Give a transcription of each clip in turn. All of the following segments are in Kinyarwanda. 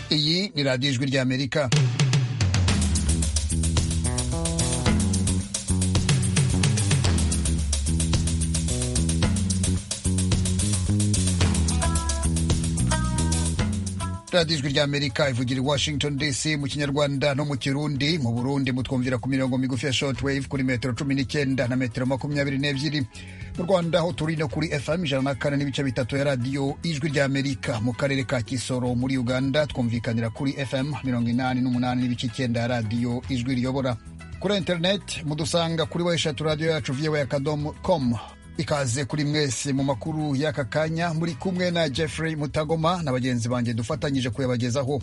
di Radio Ijwi ry'Amerika radiyo ijwi ry'amerika ivugira i washington dc mu kinyarwanda no mu kirundi mu burundi mutwumvira ku mirongo migufi ya shortwave kuri metero cumi n'icyenda na metero makumyabiri n'ebyiri mu rwanda aho turi no kuri fm ijana na kane n'ibice bitatu ya radiyo ijwi ry'amerika mu karere ka kisoro muri uganda twumvikanira kuri fm mirongo inani n'umunani n'ibice icyenda ya radiyo ijwi riyobora kuri interineti mudusanga kuri weshatu radiyo yacu vyewe akadomo com ikaze kuri mwese mu makuru y'aka kanya muri kumwe na Jeffrey Mutagoma na bagenzi banjye dufatanyije kuyabagezaho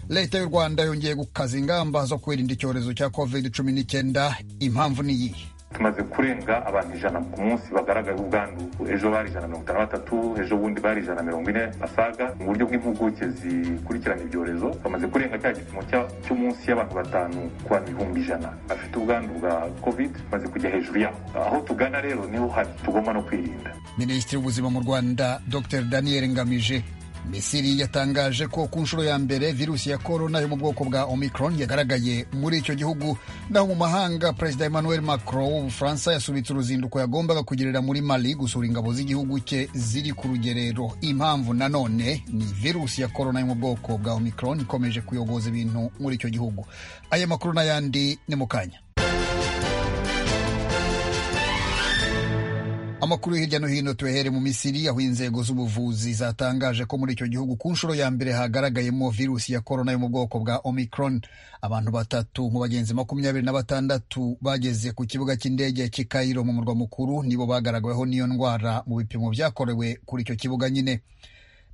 leta y'u Rwanda yongeye gukaza ingamba zo kwirinda icyorezo cya covid cumi n'icyenda impamvu ni iyi tumaze kurenga abantu ijana ku munsi bagaragaye ubwandu ejo bari ijana mirongo itanu na batatu ejo bundi bari ijana mirongo ine basaga mu buryo bw'impuguke zikurikirana ibyorezo bamaze kurenga cya gipimo cyo munsi y'abantu batanu ku bantu ibihumbi ijana bafite ubwandu bwa covid bamaze kujya hejuru yaho aho tugana rero niho hari tugomba no kwirinda minisitiri w'ubuzima mu rwanda dr daniel ngamije misiri yatangaje ko ku nshuro ya mbere virusi ya korona yo mu bwoko bwa omicron yagaragaye muri icyo gihugu naho mu mahanga perezida emmanuel macron w'ubufaransa yasubitse uruzinduko yagombaga kugirira muri mali gusura ingabo z'igihugu cye ziri ku rugerero impamvu nanone ni virusi ya korona yo mu bwoko bwa omicron ikomeje kuyogoza ibintu muri icyo gihugu aya makuru n'ayandi ni mu kanya amakuru hirya no hino tuyahere mu misiri aho inzego z'ubuvuzi zatangaje ko muri icyo gihugu ku nshuro ya mbere hagaragayemo virusi ya korona yo mu bwoko bwa omicron abantu batatu mu bagenzi makumyabiri na batandatu bageze ku kibuga cy'indege cy'i Cairo mu murwa mukuru nibo bagaragaweho n'iyo ndwara mu bipimo byakorewe kuri icyo kibuga nyine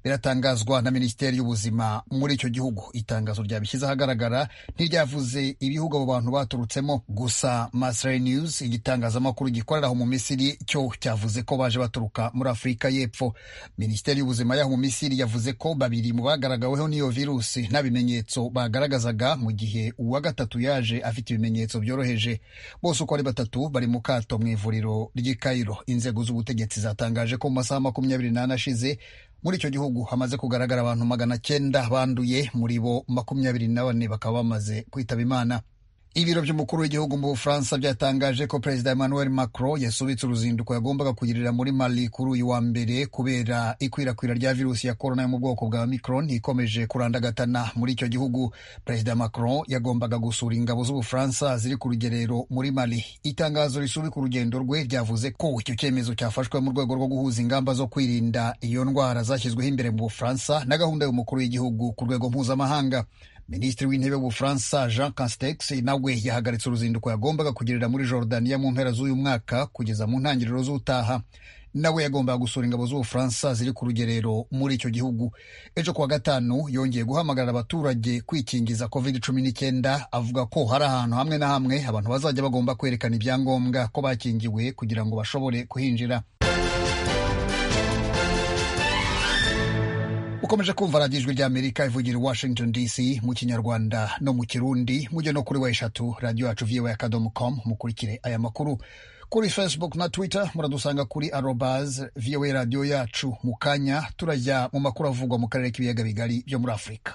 biratangazwa na minisiteri y'ubuzima muri icyo gihugu itangazo ryabishyize ahagaragara ntiryavuze ibihugu abo bantu baturutsemo gusa masray news igitangazamakuru gikorera aho mu misiri cyo cyavuze ko baje baturuka muri afurika y'epfo minisiteri y'ubuzima y'aho mu misiri yavuze ko babiri mu bagaragaweho n'iyo virusi nta bimenyetso bagaragazaga mu gihe uwa gatatu yaje afite ibimenyetso byoroheje bose uko ari batatu bari mu kato mu ivuriro ry'i Cairo inzego z'ubutegetsi zatangaje ko mu masaha makumyabiri n'ane ashize muri icyo gihugu hamaze kugaragara abantu magana cyenda banduye muri bo makumyabiri na bane bakaba bamaze kwitaba imana ibiro by'umukuru w'igihugu mu bufaransa byatangaje ko perezida emmanuel macron yasubitse uruzinduko yagombaga kugirira muri mali kuri uyu wa mbere kubera ikwirakwira rya virusi ya korona yo mu bwoko bwa micron ikomeje kurandagatana muri icyo gihugu perezida macron yagombaga gusura ingabo z'ubufaransa ziri ku rugerero muri mali itangazo risubika urugendo rwe ryavuze ko icyo cyemezo cyafashwe mu rwego rwo guhuza ingamba zo kwirinda iyo ndwara zashyizweho imbere mu bufaransa na gahunda y'umukuru w'igihugu ku rwego mpuzamahanga minisitiri w'intebe w'ubufaransa jean castex nawe yahagaritse uruzinduko yagombaga kugirira muri Jordania mu mpera z'uyu mwaka kugeza mu ntangiriro z'utaha nawe yagombaga gusura ingabo z'ubufaransa ziri ku rugerero muri icyo gihugu ejo kuwa gatanu yongeye guhamagarira abaturage kwikingiza covid cumi n'icyenda avuga ko hari ahantu hamwe na hamwe abantu bazajya bagomba kwerekana ibyangombwa ko bakingiwe kugira ngo bashobore kuhinjira ukomeje kumva radiyo ijwi ry'amerika ivugira i washington dc mu kinyarwanda no mu kirundi mujye no kuri weshatu radiyo yacu viwe akadomo komu mukurikire aya makuru kuri facebook na twitter muradusanga kuri arobaz viwe radiyo yacu mu kanya turajya mu makuru avugwa mu karere k'ibiyaga bigari byo muri afurika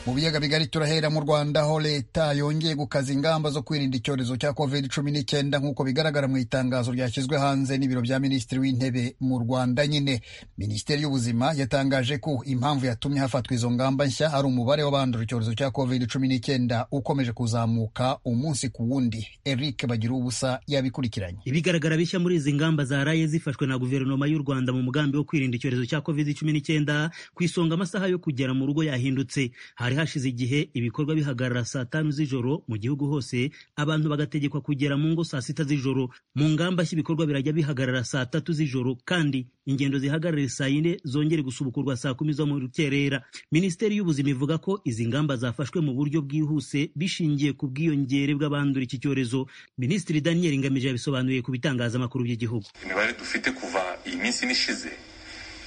mu biyaga bigari turahera mu rwanda aho leta yongeye gukaza ingamba zo kwirinda icyorezo cya covid cumi n'icyenda nk'uko bigaragara mu itangazo ryashyizwe hanze n'ibiro bya minisitiri w'intebe mu rwanda nyine minisiteri y'ubuzima yatangaje ko impamvu yatumye hafatwa izo ngamba nshya ari umubare w'abandura icyorezo cya covid cumi n'icyenda ukomeje kuzamuka umunsi ku wundi eric bagira ubusa yabikurikiranye ibigaragara bishya muri izi ngamba zaraye zifashwe na guverinoma y'u rwanda mu mugambi wo kwirinda icyorezo cya covid cumi n'icyenda ku isonga amasaha yo kugera mu rugo yahindutse hari hashize igihe ibikorwa bihagarara saa tanu z'ijoro mu gihugu hose abantu bagategekwa kugera mu ngo saa sita z'ijoro mu ngamba nshya ibikorwa birajya bihagarara saa tatu z'ijoro kandi ingendo zihagarare saa yine zongere gusubukurwa saa kumi zo mu rukerera minisiteri y'ubuzima ivuga ko izi ngamba zafashwe mu buryo bwihuse bishingiye ku bwiyongere bw'abandura iki cyorezo minisitiri daniel ngamije yabisobanuye ku bitangazamakuru by'igihugu imibare dufite kuva iyi minsi n'ishize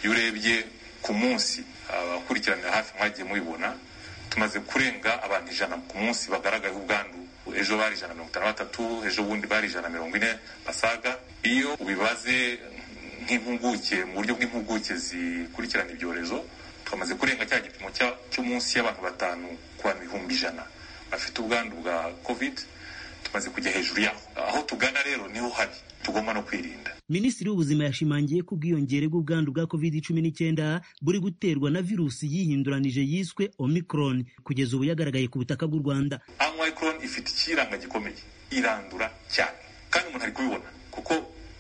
iyo urebye ku munsi abakurikiranira hafi mwagiye mubibona tumaze kurenga abantu ijana ku munsi bagaragayeho ubwandu ejo bari ijana na mirongo itanu na batatu ejo bundi bari ijana na mirongo ine basaga iyo ubibaze nk'impuguke mu buryo bw'impuguke zikurikirana ibyorezo twamaze kurenga cya gipimo cy'umunsi y'abantu batanu ku bantu ibihumbi ijana bafite ubwandu bwa covid tumaze kujya hejuru yaho aho tugana rero niho habi tugomba no kwirinda minisitiri w'ubuzima yashimangiye ko ubwiyongere bw'ubwandu bwa covid cumi n'icyenda buri guterwa na virusi yihinduranije yiswe omicron kugeza ubu yagaragaye ku butaka bw'u rwanda omicron ifite ikiranga gikomeye irandura cyane kandi umuntu ari kubibona kuko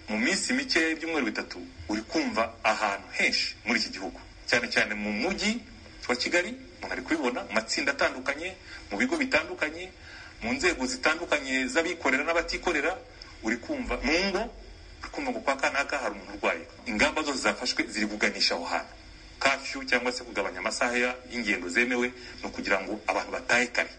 mu minsi mike y'ibyumweru bitatu uri kumva ahantu henshi muri iki gihugu cyane cyane mu mujyi wa kigali umuntu ari kubibona mu matsinda atandukanye mu bigo bitandukanye mu nzego zitandukanye z'abikorera n'abatikorera uri kumva mu ngo uri kumva ngo kwa kanaka hari umuntu urwaye ingamba zose zafashwe ziri kuganisha aho hantu kafyu cyangwa se kugabanya amasaha y'ingendo zemewe no kugira ngo abantu batahe kare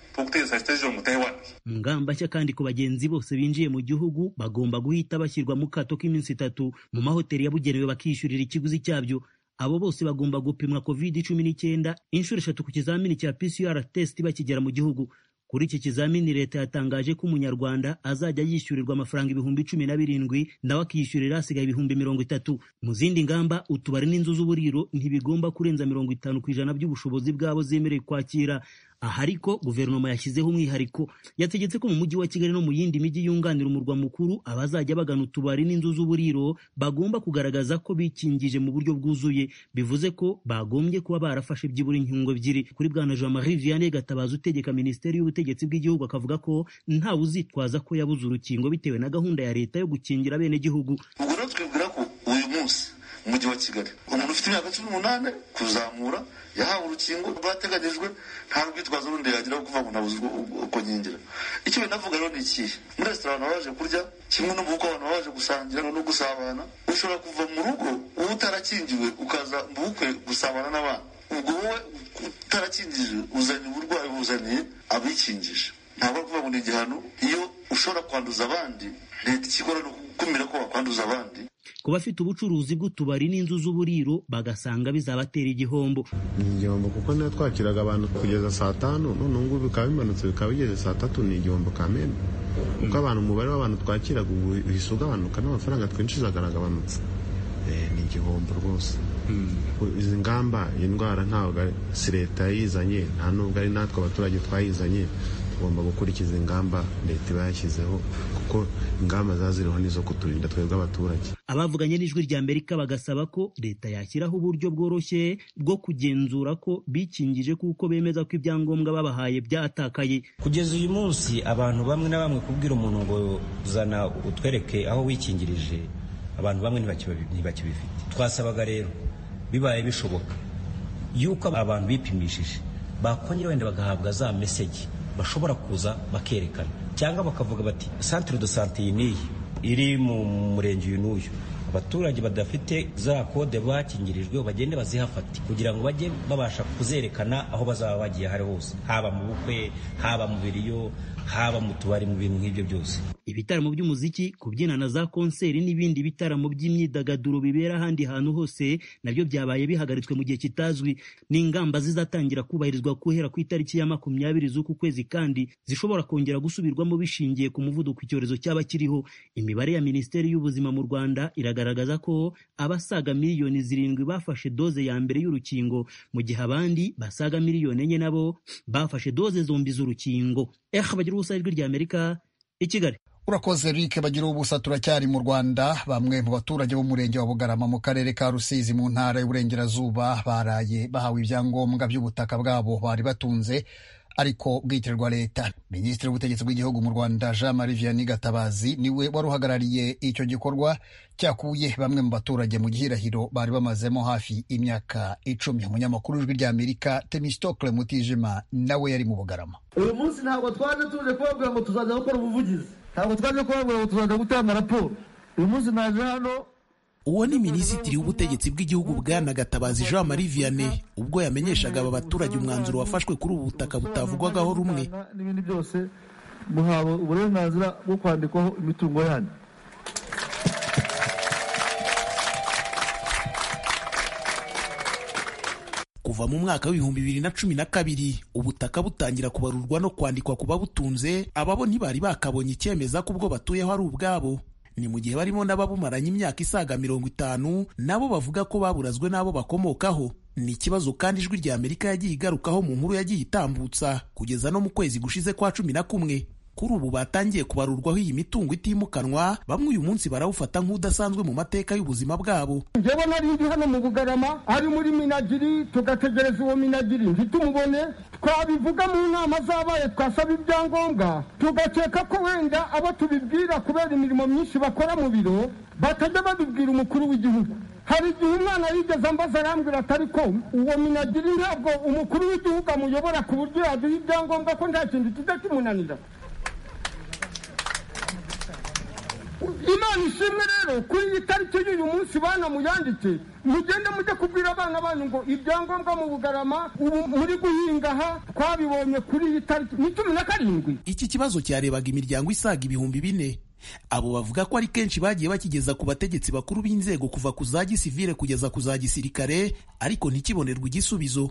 ngamba nshya kandi ku bagenzi bose binjiye mu gihugu bagomba guhita bashyirwa mu kato k'iminsi itatu mu mahoteli yabugenewe bakishyurira ikiguzi cyabyo abo bose bagomba gupimwa covid cumi n'icyenda inshuro eshatu ku kizamini cya pcr test bakigera mu gihugu kuri iki kizamini leta yatangaje ko umunyarwanda azajya yishyurirwa amafaranga ibihumbi cumi na birindwi nawe akishyurira hasigaye ibihumbi mirongo itatu mu zindi ngamba utubari n'inzu z'uburiro ntibigomba kurenza mirongo itanu ku ijana by'ubushobozi bwabo zemerewe kwakira aha ariko guverinoma yashyizeho umwihariko yategetse ko mu mujyi wa kigali no mu yindi mijyi yunganira umurwa mukuru abazajya bagana utubari n'inzu z'uburiro bagomba kugaragaza ko bikingije mu buryo bwuzuye bivuze ko bagombye kuba barafashe byibura inkingo ebyiri kuri bwana jean marie vianney gatabazi utegeka minisiteri y'ubutegetsi bw'igihugu akavuga ko ntawe uzitwaza ko yabuze urukingo bitewe na gahunda ya leta yo gukingira abenegihugu ubwo rero twibwira ko uyu munsi mu mujyi wa kigali umuntu ufite imyaka cumi n'umunani kuzamura yahawe urukingo rwateganyijwe nta rwitwazo rundi yagira kuvuga ngo nabuze uko nkingira icyo binavuga rero ni ikihe muri resitora abantu baje kurya kimwe no mu rugo abantu baje gusangira no gusabana ushobora kuva mu rugo uba utarakingiwe ukaza mu bukwe gusabana n'abana ubwo wowe utarakingije uzanye uburwayi buzaniye abikingije ntabwo ari kuvuga ngo ni igihano iyo ushobora kwanduza abandi leta ikikora ni ugukumira ko wakwanduza abandi ku bafite ubucuruzi bw'utubari n'inzu z'uburiro bagasanga bizabatera igihombo ni igihombo kuko niba twakiraga abantu kugeza saa tanu none ngubu bikaba bimanutse bikaba bigeze saa tatu ni igihombo kamena kuko abantu umubare w'abantu twakiraga ubu uhise ugabanuka n'amafaranga twinjizaga aragabanutse ni igihombo rwose izi ngamba iyi ndwara ntabwo si leta yayizanye nta nubwo ari natwe abaturage twayizanye tugomba gukurikiza ingamba leta iba yashyizeho kuko ingamba zaziriho nizo kuturinda twebwe abaturage abavuganye n'ijwi rya amerika bagasaba ko leta yashyiraho uburyo bworoshye bwo kugenzura ko bikingije kuko bemeza ko ibyangombwa babahaye byatakaye kugeza uyu munsi abantu bamwe na bamwe kubwira umuntu ngo zana utwereke aho wikingirije abantu bamwe ntibakibifite twasabaga rero bibaye bishoboka yuko abantu bipimishije bakongera wenda bagahabwa za mesegi bashobora kuza bakerekana cyangwa bakavuga bati santire do sante iyi n'iyi iri mu murenge uyu n'uyu abaturage badafite za kode bakingirijwe bagende bazihafate kugira ngo bajye babasha kuzerekana aho bazaba bagiye hari hose haba mu bukwe haba mu biriyo haba mu tubari mu bintu nk'ibyo byose ibitaramo by'umuziki kubyina na za konseri n'ibindi bitaramo by'imyidagaduro bibera ahandi hantu hose nabyo byabaye bihagaritswe mu gihe kitazwi n'ingamba zizatangira kubahirizwa guhera ku itariki ya makumyabiri z'uku kwezi kandi zishobora kongera gusubirwamo bishingiye ku muvuduko icyorezo cyaba kiriho imibare ya minisiteri y'ubuzima mu rwanda iragaragaza ko abasaga miliyoni zirindwi bafashe doze ya mbere y'urukingo mu gihe abandi basaga miliyoni enye nabo bafashe doze zombi z'urukingo eh bagira ubusa ijwi rya amerika i kigali urakoze rike bagira ubusa turacyari mu rwanda bamwe mu baturage b'umurenge wa bugarama mu karere ka rusizi mu ntara y'uburengerazuba baraye bahawe ibyangombwa by'ubutaka bwabo bari batunze ariko bwitirirwa leta minisitiri w'ubutegetsi bw'igihugu mu rwanda jean marie vianney gatabazi niwe wari uhagarariye icyo gikorwa cyakuye bamwe mu baturage mu gihirahiro bari bamazemo hafi imyaka icumi umunyamakuru w'ijwi rya amerika temistokle mutijima nawe yari mu bugarama uyu munsi ntabwo twaje tuje kubabwira ngo tuzajya gukora ubuvugizi ntabwo twaje kubabwira ngo tuzajya gutanga raporo uyu munsi naje hano uwo ni minisitiri w'ubutegetsi bw'igihugu bwana gatabazi jean marie vianney ubwo yamenyeshaga aba baturage umwanzuro wafashwe kuri ubu butaka butavugwagaho rumwe n'ibindi byose muhawe uburenganzira bwo kwandikwaho imitungo yanyu kuva mu mwaka w'ibihumbi bibiri na cumi na kabiri ubutaka butangira kubarurwa no kwandikwa ku babutunze ababo ntibari bakabonye icyemeza ko ubwo batuyeho ari ubwabo ni mu gihe barimo n'ababumaranye imyaka isaga mirongo itanu nabo bavuga ko baburazwe n'abo bakomokaho ni ikibazo kandi ijwi rya amerika yagiye igarukaho mu nkuru yagiye itambutsa kugeza no mu kwezi gushize kwa cumi na kumwe kuri ubu batangiye kubarurwaho iyi mitungo itimukanwa bamwe uyu munsi barawufata nk'udasanzwe mu mateka y'ubuzima bwabo njyewe nari ndi hano mu bugarama ari muri minagiri tugategereza uwo minagiri ntitumubone twabivuga mu nama zabaye twasaba ibyangombwa tugakeka ko wenda abo tubibwira kubera imirimo myinshi bakora mu biro batajya babibwira umukuru w'igihugu hari igihe umwana yigeze ambaza arambwira atari ko uwo minagiri ntabwo umukuru w'igihugu amuyobora ku buryo yaduha ibyangombwa ko nta kintu kijya kimunanira imana ishimwe rero kuri iyi tariki y'uyu munsi bana muyandike mugende mujye kubwira abana banyu ngo ibyangombwa mu bugarama ubu muri guhinga aha twabibonye kuri iyi tariki ni cumi na karindwi iki kibazo cyarebaga imiryango isaga ibihumbi bine abo bavuga ko ari kenshi bagiye bakigeza ku bategetsi bakuru b'inzego kuva ku za gisivile kugeza ku za gisirikare ariko ntikibonerwe igisubizo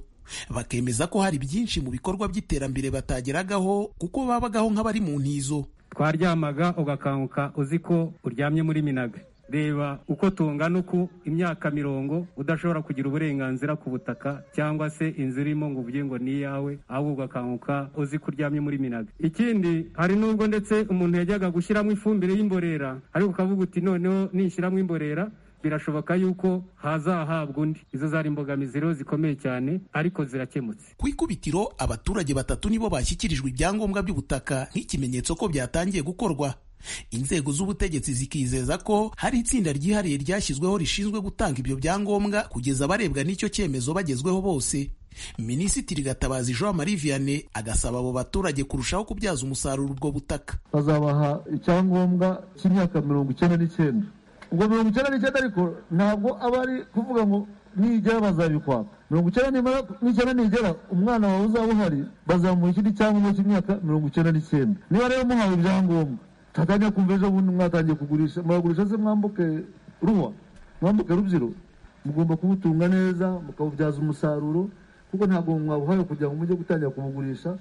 bakemeza ko hari byinshi mu bikorwa by'iterambere batageragaho kuko babagaho nk'abari mu ntizo twaryamaga ugakanguka uzi ko uryamye muri minaga reba uko tungana uku imyaka mirongo udashobora kugira uburenganzira ku butaka cyangwa se inzu irimo ngo uvuge ngo ni iyawe ahubwo ugakanguka uzi ko uryamye muri minaga ikindi hari n'ubwo ndetse umuntu yajyaga gushyiramo ifumbire y'imborera ariko ukavuga uti noneho nishyiramo imborera birashoboka yuko hazahabwa undi izo zari imbogamizi rero zikomeye cyane ariko zirakemutse ku ikubitiro abaturage batatu nibo bashyikirijwe ibyangombwa by'ubutaka nk'ikimenyetso ko byatangiye gukorwa inzego z'ubutegetsi zikizeza ko hari itsinda ryihariye ryashyizweho rishinzwe gutanga ibyo byangombwa kugeza abarebwa n'icyo cyemezo bagezweho bose minisitiri gatabazi jean marie vianney agasaba abo baturage kurushaho kubyaza umusaruro ubwo butaka bazabaha icyangombwa cy'imyaka mirongo icyenda n'icyenda ubwo mirongo icyenda n'icyenda ariko ntabwo aba ari kuvuga ngo nigera bazabikwaka mirongo icyenda n'icyenda nigera umwana wawe uzaba uhari bazamuha ikindi cyangombwa cy'imyaka mirongo icyenda n'icyenda niba rero muhawe ibyangombwa tatangiye kumva ejo bundi mwatangiye kugurisha muragurisha se mwambuke ruwa mwambuke rubyiro mugomba kubutunga neza mukabubyaza umusaruro kuko ntabwo mwabuhaye kugira ngo mujye gutangira kubugurisha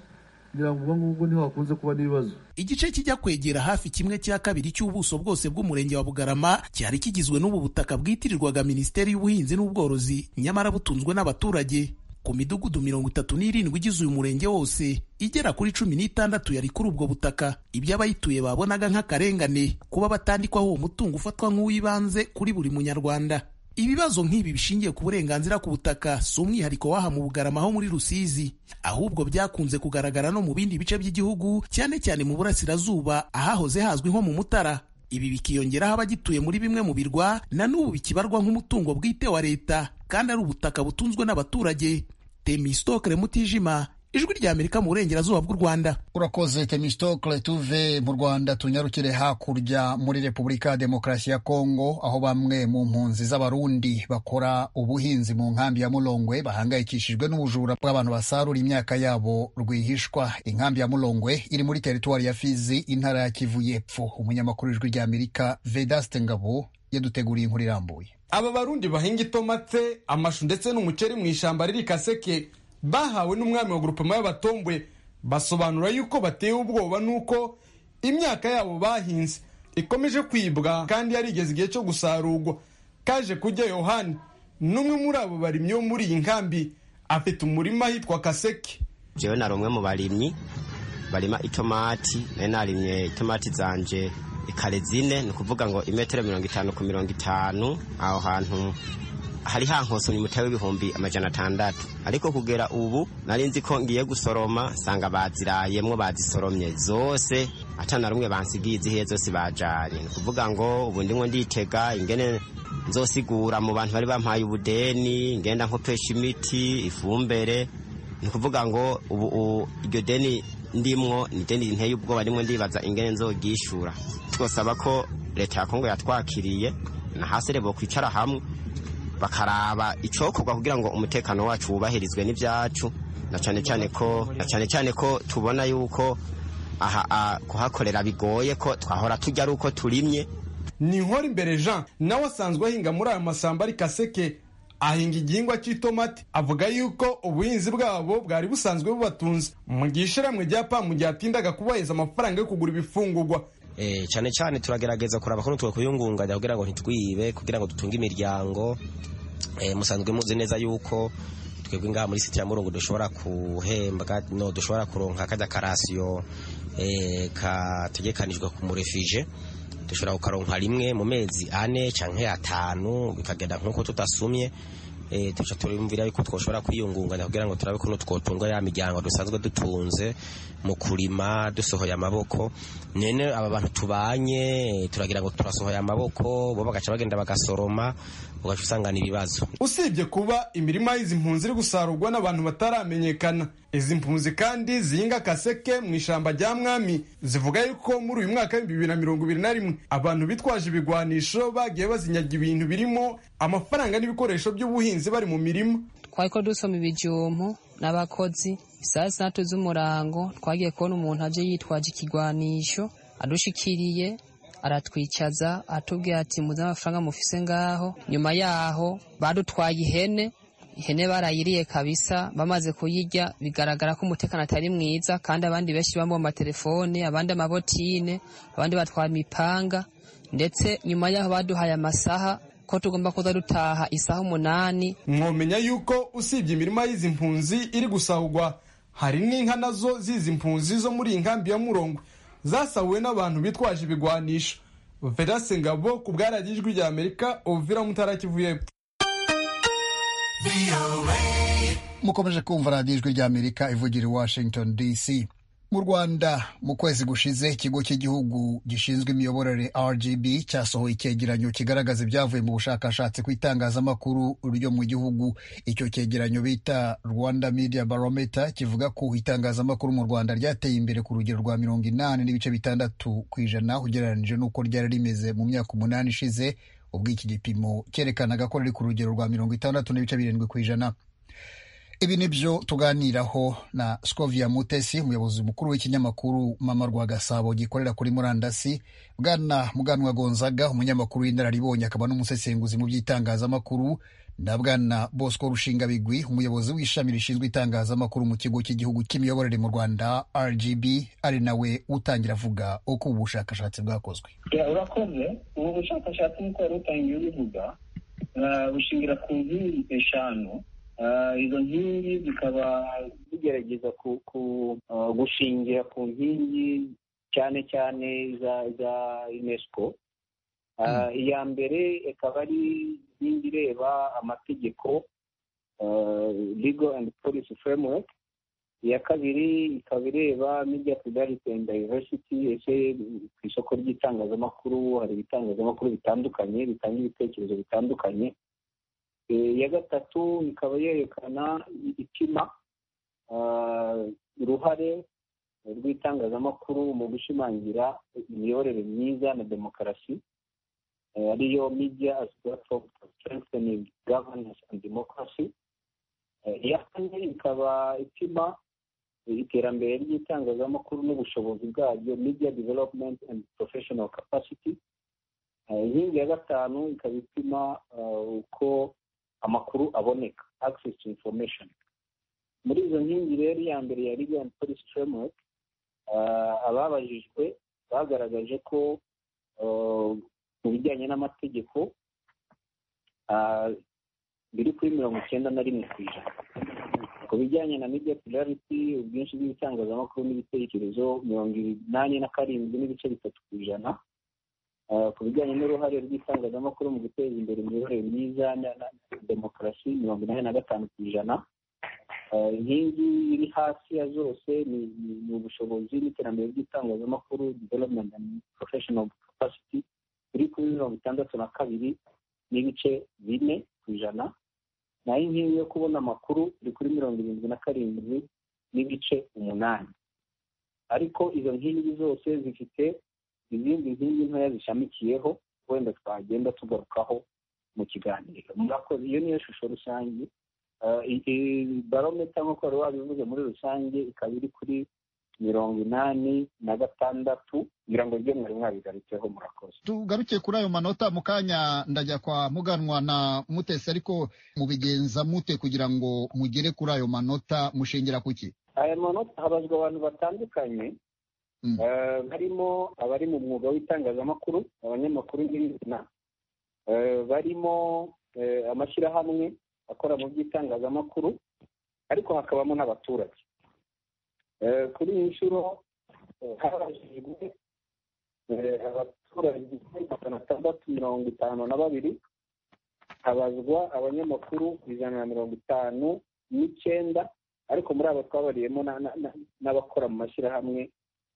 igice kijya kwegera hafi kimwe cya kabiri cy'ubuso bwose bw'umurenge wa bugarama cyari kigizwe n'ubu butaka bwitirirwaga minisiteri y'ubuhinzi n'ubworozi nyamara butunzwe n'abaturage ku midugudu mirongo itatu n'irindwi igize uyu murenge wose igera kuri cumi n'itandatu yari kuri ubwo butaka ibyo abayituye babonaga nk'akarengane kuba batandikwaho uwo mutungo ufatwa nk'uw'ibanze kuri buri munyarwanda ibibazo nk'ibi bishingiye ku burenganzira ku butaka si umwihariko w'aha mu bugarama ho muri rusizi ahubwo byakunze kugaragara no mu bindi bice by'igihugu cyane cyane mu burasirazuba ahahoze hazwi nko mu mutara ibi bikiyongeraho abagituye muri bimwe mu birwa na n'ubu bikibarwa nk'umutungo bwite wa leta kandi ari ubutaka butunzwe n'abaturage temistokere mutijima ijwi rya amerika mu burengerazuba bw'u rwanda urakoze temistokle tuve mu rwanda tunyarukire hakurya muri repubulika ya demokarasi ya kongo aho bamwe mu mpunzi z'abarundi bakora ubuhinzi mu nkambi ya mulongwe bahangayikishijwe n'ubujura bw'abantu basarura imyaka yabo rwihishwa inkambi ya mulongwe iri muri teritwari ya fizi intara ya kivu y'epfo umunyamakuru w'ijwi rya amerika vedaste ngabo yaduteguriye inkuru irambuye aba barundi bahinga itomate amashu ndetse n'umuceri mu ishyamba riri kaseke bahawe n'umwami wa grupema y'abatombwe basobanura yuko batewe ubwoba n'uko imyaka yabo bahinze ikomeje kwibwa kandi yarigeze igihe cyo gusarurwa kaje kujya yohani n'umwe muri abo barimyi bo muri iyi nkambi afite umurima ahitwa kaseke jewe nari umwe mu barimyi barima itomati nari narimye itomati zanje ikare zine ni ukuvuga ngo imetero mirongo itanu ku mirongo itanu aho hantu hari hankosomye umutahe w'ibihumbi amajana atandatu ariko kugera ubu nari nzi ko ngiye gusoroma nsanga bazirayemwo bazisoromye zose atana rumwe bansigiye izihiye zose bajanye ni ukuvuga ngo ubu ndimwo nditega ingene nzosigura mu bantu bari bampaye ubudeni ngenda nkopesha imiti ifumbere ni ukuvuga ngo ubu iryo deni ndimwo ni deni rinteye ubwoba ndimwo ndibaza ingene nzogishura twosaba ko leta ya kongo yatwakiriye nahasere bokwicara hamwe bakaraba icokorwa kugira ngo umutekano wacu wubahirizwe n'ibyacu na cyane cyane ko na cyane cyane ko tubona yuko aha kuhakorera bigoye ko twahora tujya ari uko turimye ni inkora imbere jean nawe asanzwe ahinga muri ayo masamba ari kaseke ahinga igihingwa cy'itomati avuga yuko ubuhinzi bwabo bwari busanzwe bubatunze mu gihe ishiramwe rya pamu ryatindaga kubaheza amafaranga yo kugura ibifungurwa Eh, cyane cyane turagerageza kuraba ko nitwe kuyungunganya kugira ngo ntitwibe kugira ngo dutunge imiryango eh, musanzwe muzi neza yuko twebwe ngaha muri sitira murungu dushobora guhembwa no dushobora kuronka kajya karasiyo eh, kategekanijwe ku murefije dushobora kukaronka rimwe mu mezi ane canke atanu bikagenda nk'uko tutasumye eh tuca turumvira yuko twoshobora kwiyungunganya kugira ngo turabe kuno twotunga ya miryango dusanzwe dutunze mu kurima dusohoye amaboko nene aba bantu tubanye eh, turagira ngo turasohoye amaboko bo bagaca bagenda bagasoroma ugaca usangana ibibazo usibye kuba imirima y'izi mpunzi iri gusarurwa n'abantu bataramenyekana izi mpunzi kandi zihinga kaseke mu ishyamba rya mwami zivuga yuko muri uyu mwaka w'ibihumbi bibiri na mirongo ibiri na rimwe abantu bitwaje ibigwanisho bagiye bazinyaga ibintu birimo amafaranga n'ibikoresho by'ubuhinzi bari mu mirima twariko dusoma ibijumbu n'abakozi isaha zitandatu z'umurango twagiye kubona umuntu aje yitwaje ikigwanisho adushikiriye aratwicaza atubwira ati muze amafaranga mufise ngaho nyuma yaho badutwaye ihene ihene barayiriye kabisa bamaze kuyirya bigaragara ko umutekano atari mwiza kandi abandi benshi bambaye amatelefone abandi amabotine abandi batwaye imipanga ndetse nyuma yaho baduhaye amasaha ko tugomba kuza dutaha isaha umunani mwomenya yuko usibye imirima y'izi mpunzi iri gusahurwa hari n'inka nazo z'izi mpunzi zo muri iyi nkambi ya murongwe zasahuwe n'abantu bitwaje ibigwanisho verase ngabo ku bwaragiye ijwi rya amerika ovira mutarakivuye epfo mukomeje kumva radiyo ijwi rya amerika ivugira i washington dc mu rwanda mu kwezi gushize ikigo cy'igihugu gishinzwe imiyoborere rgb cyasohoye icyegeranyo kigaragaza ibyavuye mu bushakashatsi ku itangazamakuru ryo mu gihugu icyo cyegeranyo bita rwanda media barometer kivuga ko itangazamakuru mu rwanda ryateye imbere ku rugero rwa mirongo inani n'ibice bitandatu ku ijana ugereranyije n'uko ryari rimeze mu myaka umunani ishize ubwo iki gipimo cyerekanaga ko riri ku rugero rwa mirongo itandatu n'ibice birindwi ku ijana ibi ni byo tuganiraho na scovia mutesi umuyobozi mukuru w'ikinyamakuru mama rwa gasabo gikorera kuri murandasi bwana muganwa gonzaga umunyamakuru w'inararibonye akaba n'umusesenguzi mu by'itangazamakuru na bwana bosco rushinga bigwi umuyobozi w'ishami rishinzwe itangazamakuru mu kigo cy'igihugu cy'imiyoborere mu rwanda rgb ari nawe utangira avuga uko ubu bushakashatsi bwakozwe urakoze ubu bushakashatsi nk'uko wari utangiye ubivuga bushingira ku nkingi eshanu izo nkingi zikaba zigerageza gushingira ku nkingi cyane cyane za unesco iya mbere ikaba ari inkingi ireba amategeko legal and policy framework iya kabiri ikaba ireba media plurality and diversity ese ku isoko ry'itangazamakuru hari ibitangazamakuru bitandukanye bitanga ibitekerezo bitandukanye iya gatatu ikaba yerekana ipima uruhare rw'itangazamakuru mu gushimangira imiyoborere myiza na demokarasi ariyo media as platform for strengthening governance and democracy iya kane ikaba ipima iterambere ry'itangazamakuru n'ubushobozi bwaryo media development and professional capacity inkingi ya gatanu ikaba ipima uko amakuru aboneka access to information muri izo nkingi rero iya mbere ya legal policy framework ababajijwe bagaragaje ko mu bijyanye n'amategeko biri kuri mirongo icyenda na rimwe ku ijana ku bijyanye na media plurality ubwinshi bw'ibitangazamakuru n'ibitekerezo mirongo inani na karindwi n'ibice bitatu ku ijana ku bijyanye n'uruhare rw'itangazamakuru mu guteza imbere imiyoborere myiza na demokarasi mirongo inani na gatanu ku ijana inkingi iri hasi ya zose ni ubushobozi n'iterambere ry'itangazamakuru development and professional capacity iri kuri mirongo itandatu na kabiri n'ibice bine ku ijana naho inkingi yo kubona amakuru iri kuri mirongo irindwi na karindwi n'ibice umunani ariko izo nkingi zose zifite izindi nkingi ntoya zishamikiyeho wenda twagenda tugarukaho mu kiganiro murakoze iyo niyo shusho rusange barometa nk'uko wari wabivuze muri rusange ikaba iri kuri mirongo inani na gatandatu kugira ngo ibyo mwari mwabigarutseho murakoze tugarukiye kuri ayo manota mu kanya ndajya kwa muganwa na mutesi ariko mubigenza mute kugira ngo mugere kuri ayo manota mushingira ku ki aya manota habazwa abantu batandukanye Eh, harimo abari mu mwuga w'itangazamakuru abanyamakuru nyina Eh, barimo eh, amashyirahamwe akora mu by'itangazamakuru ariko hakabamo n'abaturage Eh, kuri iyi nshuro eh, harajijwe eh, abaturage magana atandatu mirongo itanu na babiri habazwa abanyamakuru ijana na mirongo itanu n'icyenda ariko muri abo twabariyemo na- na- na- n'abakora mu mashyirahamwe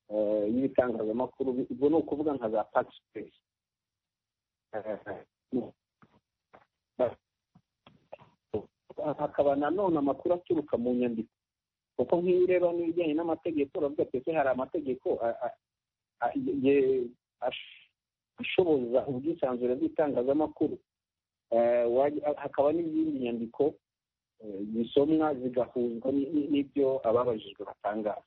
eh, y'ibitangazamakuru ubwo ni ukuvuga nka za pakisipesi hakaba nanone amakuru aturuka mu nyandiko kuko nk'iyo ureba n'ibijyanye n'amategeko uravuga ati ese hari amategeko a- a- a- ye- ash- ashoboza ubwisanzure bw'itangazamakuru Eh, wajya- hakaba n'izindi nyandiko eh, zisomwa zigahuzwa ni- ni- n'ibyo ababajijwe batangaza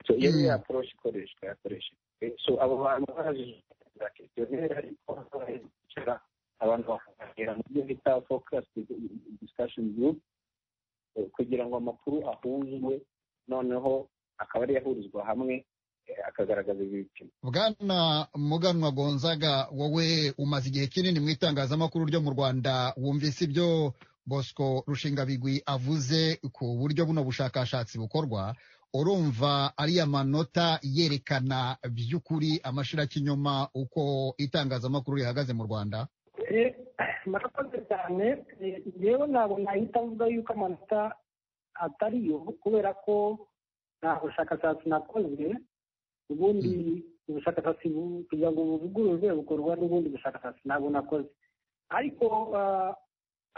So, iyo ni ya approach ikoreshwa yakoreshejwe so abo bantu barajijwe za questionnaire ariko baricara abantu bakaganira mu byo bita focus discussion group eh, kugira ngo amakuru ahuzwe noneho akaba ari ahurizwa hamwe eh, akagaragaza ibipimo bwana muganwa gonzaga wowe umaze igihe kinini mu itangazamakuru ryo mu rwanda wumvise ibyo bosco rushingabigwi avuze ku buryo buno bushakashatsi bukorwa urumva ariya manota yerekana by'ukuri amashirakinyoma uko itangazamakuru rihagaze mu rwanda murakoze cyane Eh, njyewe ntabwo nahita mvuga yuko amanota atari yo kubera ko nta bushakashatsi nakoze ubundi ubushakashatsi bu- kugira ngo buvugururwe bukorwa n'ubundi bushakashatsi ntabwo nakoze ariko ah,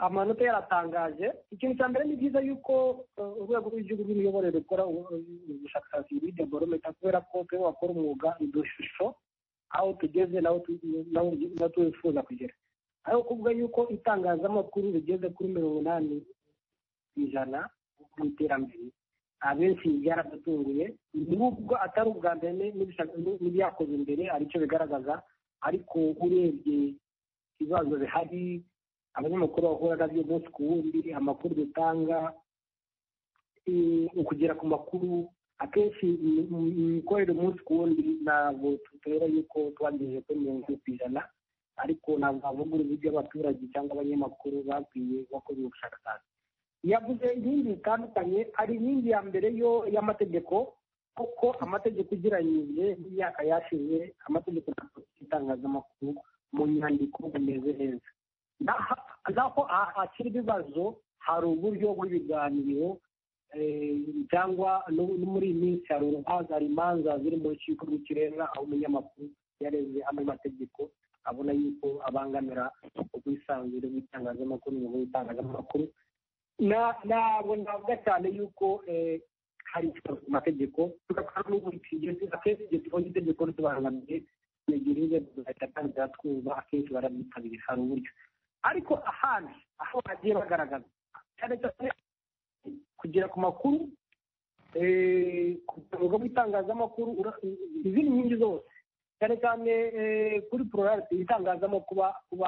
amanota yaratangaje ikintu cya mbere ni byiza yuko eh, urwego rw'igihugu rw'imiyoborere rukora ubu- ubushakashatsi muri development kubera ko twe wakora umwuga udushusho aho tugeze n'aho tu- n'aho n'aho twifuza kugera aho kuvuga yuko itangazamakuru rigeze kuri mirongo inani ku ijana mu iterambere abenshi byaradutunguye nubwo atari ubwa mbere ni- n'ibishaka- ni- n'ibyakozwe mbere hari icyo bigaragaza ariko urebye ibibazo bihari abanyamakuru bahura nabyo umunsi ku wundi amakuru dutanga eh, ukugera ku makuru akenshi im- im- imikorere umunsi ku wundi ntabwo tutera yuko twagejeje kuri mirongo ine ku ijana ariko ntabwo wavuga urubiga abaturage cyangwa abanyamakuru bakwiye bakora ubushakashatsi yavuze inkingi zitandukanye hari inkingi ya mbere yo y'amategeko kuko amategeko ugereranyije n'imyaka yashize amategeko na politiki itangazamakuru mu nyandiko bimeze neza N'aha- naho hakiri ibibazo hari uburyo bw'ibiganiro eh, cyangwa no- no muri iyi minsi hari urubanza hari imanza ziri mu rukiko rw'ikirenga aho umunyamakuru yareze amwe mategeko abona yuko abangamira ubwisanzure bw'itangazamakuru n'umwuga w'itangazamakuru Na- ntabwo navuga cyane yuko eh, hari ikibazo ku mategeko tugakora n'ubu igihe akenshi igihe tubonye itegeko ritubangamiye igihe tugahita tangira twumva akenshi barabyitabira hari uburyo ariko ahandi aho bagiye bagaragaza cyane cyane kugera ku makuru eh, ku rwego rw'itangazamakuru ura- izindi nkingi zose cyane cyane eh, kuri pororate itangazamakuru kuba- kuba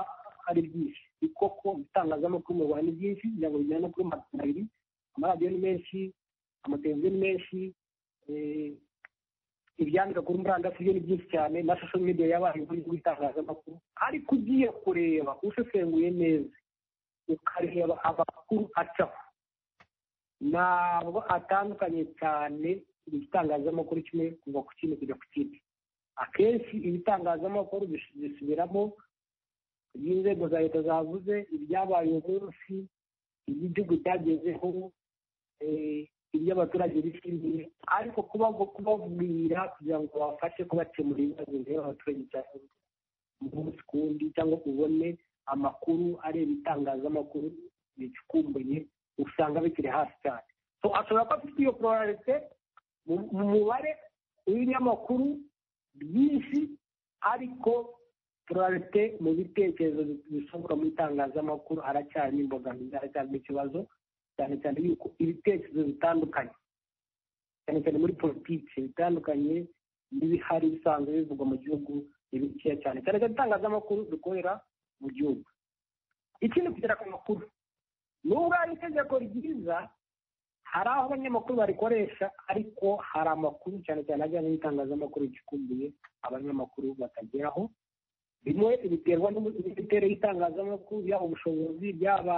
ari byinshi ni koko itangazamakuru mu rwanda ni byinshi kugira ngo bijyane no kuri magana abiri amaradiyo ni menshi amateleviziyo ni menshi eh, ibyandika kuri murandasi byo ni byinshi cyane na social media yabaye uburyo bw'itangazamakuru ariko ugiye kureba usesenguye neza ukareba amakuru acaho ntabwo atandukanye cyane igitangazamakuru kimwe kuva ku kindi kujya ku kindi akenshi ibitangazamakuru bis- bisubiramo ibyo inzego za leta zavuze ibyabaye uyu munsi ibyo igihugu cyagezeho eh, ibyo abaturage bishimiye ariko kuba- kubabwira kugira ngo babafashe kubakemura ibibazo bireba abaturage cyane umunsi ku wundi cyangwa ubone amakuru areba itangazamakuru ricukumbuye usanga bikiri hasi cyane So, ashobora kuba afite iyo pororarite mu mubare w'ibinyamakuru byinshi ariko turarete mu bitekerezo bisohoka mu itangazamakuru haracyarimo imbogamizi haracyarimo ikibazo cyane cyane yuko ibitekerezo bitandukanye cyane cyane muri politiki bitandukanye n'ibihari bisanzwe bivugwa mu gihugu ni bikeya cyane cyane cyane itangazamakuru dukorera mu gihugu ikindi kugera ku makuru nubwo hari itegeko ryiza hari aho abanyamakuru barikoresha ariko hari amakuru cyane cyane ajyanye n'itangazamakuru gikumbuye abanyamakuru batageraho bimwe biterwa n'imiterere y'itangazamakuru yaba ubushobozi byaba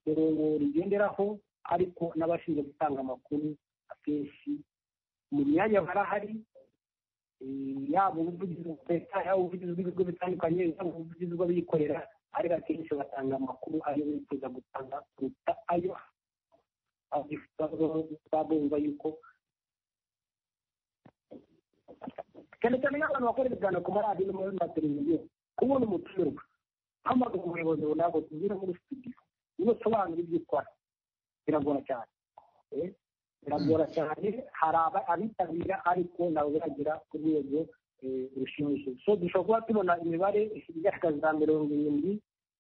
mirongo rigenderaho ariko n'abashinzwe gutanga amakuru akenshi mu myanya barahari yaba ubuvugizi bwa leta yaba ubuvugizi bw'ibigo bitandukanye yaba ubuvugizi bw'abikorera ariko akenshi batanga amakuru ayo bifuza gutanga kuruta ayo babumva yuko cyane cyane nk'abantu bakora ibiganiro ku maradiyo no muri mateleviziyo kubona umutumirwa hamagara umuyobozi runaka tubwire muri studio niba usobanura ibyo ukora biragora cyane biragora cyane hari abitabira ariko ntabwo biragera ku rwego rushimishije so dushobora kuba tubona imibare igaragaza mirongo irindwi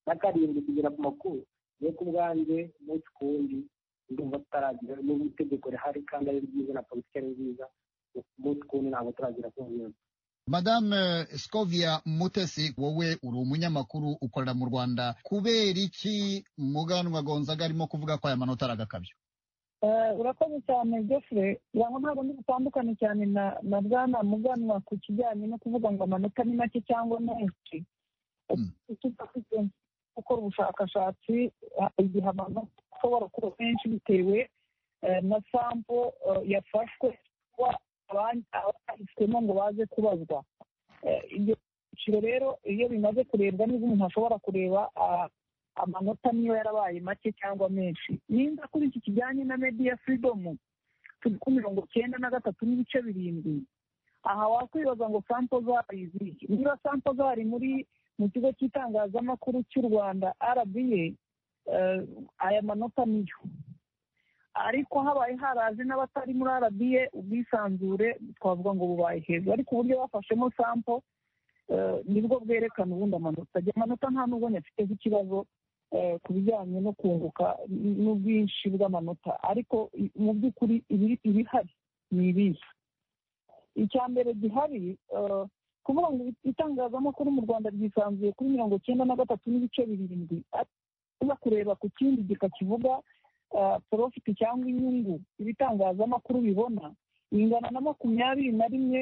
na karindwi kugera ku makuru yo ku bwanjye umunsi ku wundi ndumva tutaragira n'ubu itegeko rihari kandi ari ryiza na politiki ari nziza umunsi ku wundi ntabwo turagera ku ngingo madame scovia mutesi wowe uri umunyamakuru ukorera mu rwanda kubera iki muganwa gonzaga arimo kuvuga ko aya manota ari agakabyo urakoze cyane jeffre yango ntabwo ndi butandukane cyane na na bwana muganwa ku kijyanye no kuvuga ngo amanota ni make cyangwa menshi tutafite gukora ubushakashatsi igihe amanota ashobora kuba menshi bitewe na sampo yafashwe abahisemo ngo baze kubazwa ibyo byiciro rero iyo bimaze kurebwa neza umuntu ashobora kureba amanota niyo yarabaye make cyangwa menshi nimba kuri iki kijyanye na mediya firidomu turi ku mirongo cyenda na gatatu n'ibice birindwi aha wakwibaza ngo sampo zari izihe niba sampo zari muri mu kigo cy'itangazamakuru cy'u rwanda rba aya manota niyo ariko habaye haraje n'abatari muri arabiye ubwisanzure twavuga ngo bubaye hejuru ariko uburyo bafashemo sampo nibwo bwerekana ubundi amanota ajya amanota nta nubwo nyafiteho ikibazo ku bijyanye no kunguka n'ubwinshi bw'amanota ariko mu by'ukuri ibihari ni ibihe icya mbere gihari kuvuga ngo itangazamakuru mu rwanda ryisanzuye kuri mirongo icyenda na gatatu n'ibice birindwi uza kureba ku kindi gika kivuga porofiti cyangwa inyungu ibitangazamakuru bibona ingana na makumyabiri na rimwe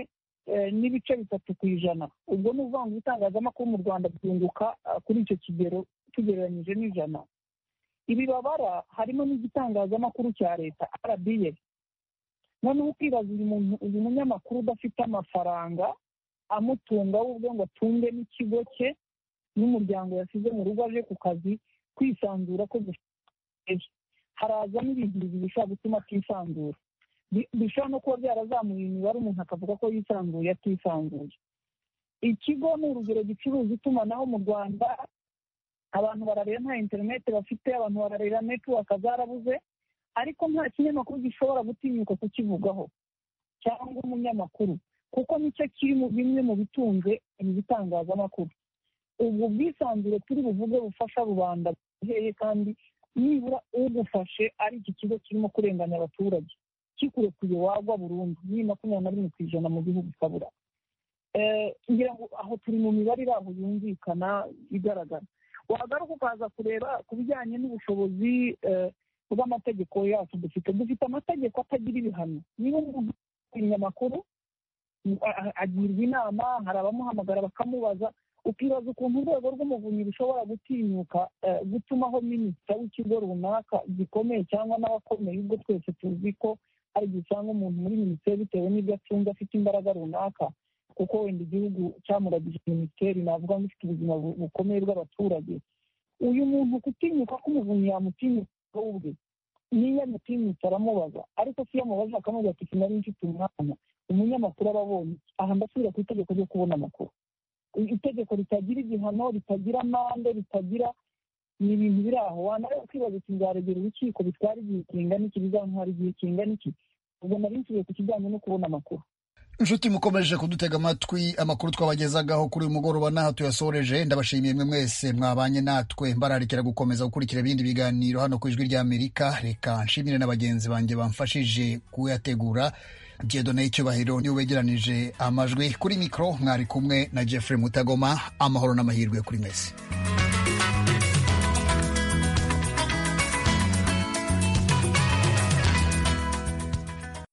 n'ibice bitatu ku ijana ubwo ni ukuvuga ngo ibitangazamakuru mu rwanda byunguka kuri icyo kigero tugereranyije n'ijana ibi babara harimo n'igitangazamakuru cya leta arabiye noneho ukibaza uyu munyamakuru udafite amafaranga amutunga w'ubwo ngo atunge n'ikigo cye n'umuryango yasize mu rugo aje ku kazi kwisanzura ko gufite harazamo ibintu bibiri bishobora gutuma atisanzura bishobora no kuba byarazamuye imibare umuntu akavuga ko yisanzuye atisanzuye ikigo ni urugero gicuruza itumanaho mu rwanda abantu barareba nta interineti bafite abantu barareba netiwaka zarabuze ariko nta kinyamakuru gishobora gutinyuka kukivugaho cyangwa umunyamakuru kuko nicyo kiri mu bimwe mu bitunze ibi bitangazamakuru ubwo bwisanzure turi buvuge bufasha rubanda buheye kandi nibura ugufashe ari iki kigo kirimo kurenganya abaturage kikurekuye wagwa burundu ni makumyabiri na rimwe ku ijana mu gihugu ukabura ngira ngo aho turi mu mibare iri aho yumvikana igaragara wagaruka ukaza kureba ku bijyanye n'ubushobozi bw'amategeko yacu dufite dufite amategeko atagira ibihano niba umuntu umunyamakuru agirwa inama hari abamuhamagara bakamubaza ukibaza ukuntu urwego rw'umuvunyi rushobora gutinyuka gutumaho minisita w'ikigo runaka gikomeye cyangwa n'abakomeye ubwo twese tuzi ko hari igihe usanga umuntu muri minisiteri bitewe n'ibyo acunze afite imbaraga runaka kuko wenda igihugu cyamuragije minisiteri navuga ngo ifite ubuzima bukomeye bw'abaturage uyu muntu gutinyuka k'umuvunyi yamutinyuka ubwe niyo amutinyutse aramubaza ariko si iyo amubaza akamubwira ati sinari mfite umwanya umunyamakuru aba abonye aha ndasubira ku itegeko ryo kubona amakuru itegeko ritagira igihano ritagira amande ritagira ni ibintu biri aho wanareba kwibaza uti nzaregera urukiko bitwara igihe kingana iki bizantwara igihe kingana iki ubwo nari nsubiye ku kijyanye no kubona amakuru inshuti mukomeje kudutega amatwi amakuru twabagezagaho kuri uyu mugoroba n'aha tuyasoreje ndabashimiye mwe mwese mwabanye natwe mbararikira gukomeza gukurikira ibindi biganiro hano ku ijwi ry'amerika reka nshimire na bagenzi banjye bamfashije kuyategura jedone icyubahiro niwe wegeranije amajwi kuri mikoro mwari kumwe na jeffrey mutagoma amahoro n'amahirwe kuri mwese